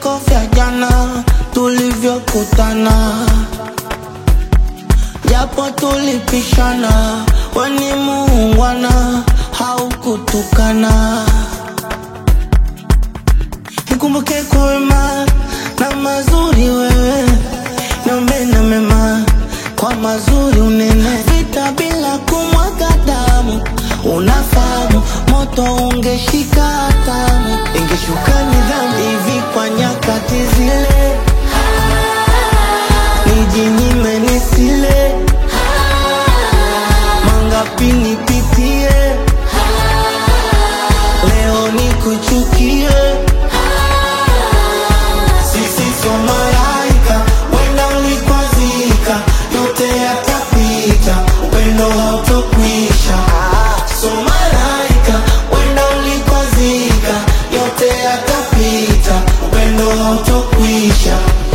vyako vya jana tulivyokutana, japo tulipishana, weni muungwana haukutukana. Nikumbuke kwa wema na mazuri wewe, niombe na mema kwa mazuri unene, vita bila kumwaga damu, unafahamu moto ungeshika hatamu, ingeshuka nidhamu hivi kwa nyakati zile, nijinyime nisile, mangapi nipitie, leo nikuchukie sisi sio malaika, wenda ulikwazika, yote yatapita, upendo hautokwisha. Sio malaika, wenda ulikwazika, yote yatapita, upendo hautokwisha.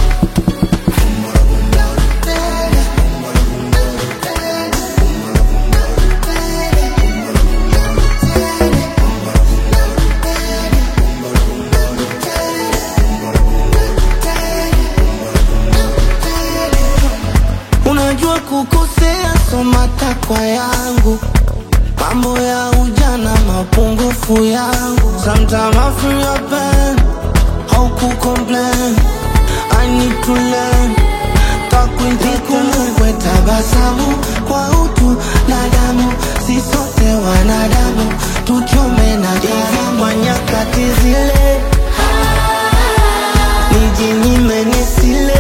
Unajua kukosea, so matakwa yangu, mambo ya ujana, mapungufu yangu. Sometimes I feel your pain, how could complain? I need to learn. Takwintikumbukwe tabasamu kwa utu na damu, si sote wanadamu, tuchome na hivi kwa nyakati zile, nijinyime nisile